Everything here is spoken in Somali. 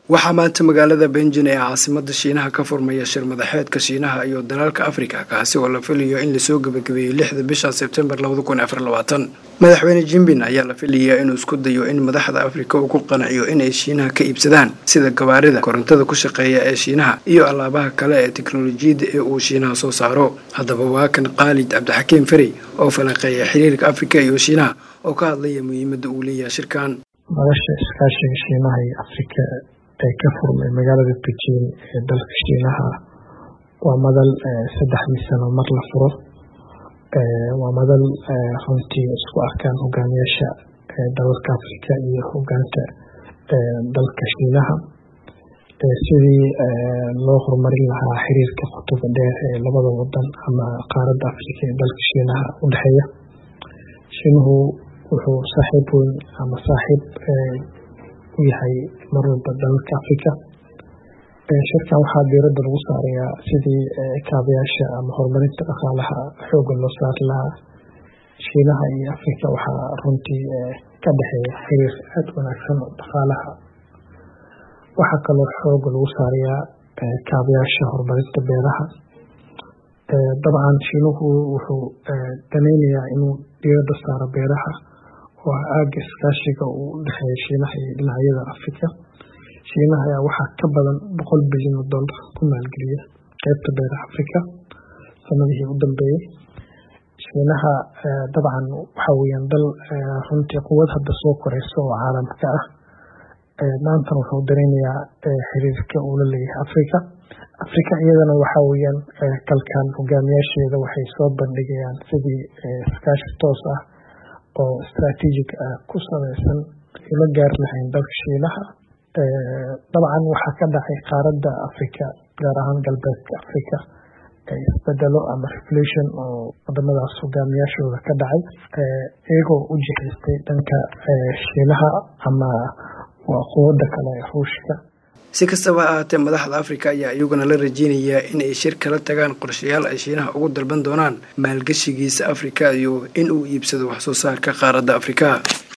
waxaa maanta magaalada benjin ee caasimada shiinaha ka furmaya shir madaxeedka shiinaha iyo dalalka afrika kaasi oo la filayo in lasoo gebagabeeyo lixda bisha sebtembar madaxweyne jimbin ayaa la filayaa inuu isku dayo in madaxda afrika uu ku qanciyo inay shiinaha ka iibsadaan sida gabaarida korontada ku shaqeeya ee shiinaha iyo alaabaha kale ee teknolojiyadda ee uu shiinaha soo saaro haddaba waa kan khaalid cabdixakiim ferey oo falanqeeya xiriirka afrika iyo shiinaha oo ka hadlaya muhiimadda uu leeyahay shirkan madasha iskaashiga shiinaha iyo afrika ee ka furmay magaalada beijing ee dalka shiinaha waa madal saddexdii sano mar la furo waa madal runtii isku arkaan hogaamiyaasha dalalka afrika iyo hogaanka dalka shiinaha sidii loo horumarin lahaa xiriirka qotoba dheer ee labada wadan ama qaaradda afrika ee dalka shiinaha u dhexeeya shiinuhu wuxuu saaxiib weyn ama saaxiib u yahay mar walba dalalka afrika shirkan waxaa diiradda lagu saarayaa sidii kaabayaasha ama horumarinta dhaqaalaha xooga loo saari lahaa shiinaha iyo afrika waxaa runtii ka dhexeeya xiriir aada wanaagsan oo dhaqaalaha waxaa kaloo xooga lagu saarayaa kaabayaasha horumarinta beeraha dabcan shiinuhu wuxuu daneynayaa inuu diiradda saaro beeraha oo ah aaga iskaashiga uu u dhexeeya shiinaha iyo dhinacyada afrika shiinaha ayaa waxaa ka badan boqol bilyan oo dollar ku maalgeliya qeybta beeraha afrika sanadihii u dambeeyey shiinaha dabcan waxaa weyaan dal runtii quwad hadda soo koreysa oo caalamka ah maantana wuxuu dareynayaa xiriirka uu la leeyahay afrika afrika iyadana waxaa weyaan kalkaan hogaamiyaasheeda waxay soo bandhigayaan sidii iskaashi toos ah oo istraatiijig ah ku saleysan la gaari lahayn dalka shiinaha dabcan waxaa ka dhacay qaaradda afrika gaar ahaan galbeedka afrika isbedelo ama revolution oo wadamadaas hogaamiyaashooda ka dhacay iyagoo u jihaystay dhanka shiinaha ama waa quwada kale ee ruushka si kastaba ha ahaatee madaxda afrika ayaa iyaguna la rajeynayaa in ay shir kala tagaan qorshayaal ay shiinaha ugu dalban doonaan maalgashigiisa afrika iyo in uu iibsado wax soo saarka qaaradda afrika